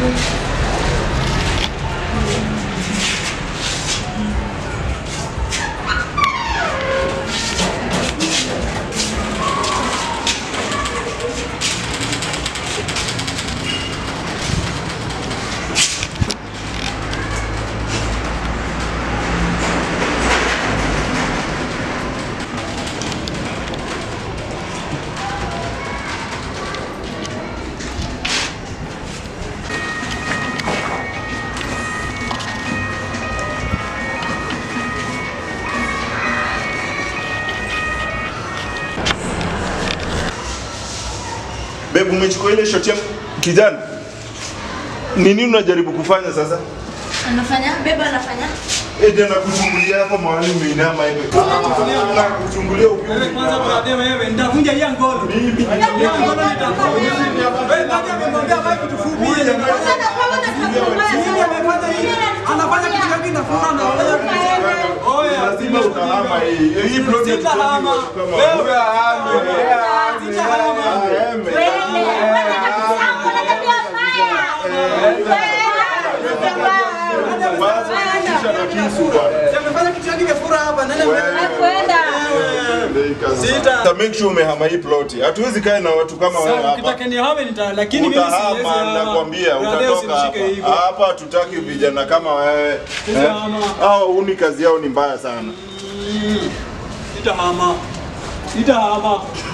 Babe, umechukua ile shot yangu kijana. Ni nini unajaribu kufanya sasa? Anafanya? Beba anafanya? Eti anakuchungulia hapo mahali umeinama hivi. Anakuchungulia ukiwa Wewe kwanza umeinama. brother wewe nitavunja hii ngolo. Mimi Hii ngolo nitavunja. Wewe nani amemwambia baki kitu fupi hii jamani? Yeye amefanya hii. Anafanya kitu gani nafunga na wala Oya, lazima utahama hii. Hii project Sitahama. kama Wewe ahame. Sitahama. Ahame. Basi kisha na kisu bwana. amefanya kitu gani kafura hapa? Nani Sita. Ta make sure umehama hii ploti. Hatuwezi kaa na watu kama wewe Sawa, hapa. ukitaka nihame nita lakini mimi siwezi. Utahama, nakwambia Brother, utatoka hapa. usinishike hivyo. Hapa hatutaki vijana kama wewe. Utahama. Hao uni kazi yao ni mbaya sana. Sitahama. Sitahama.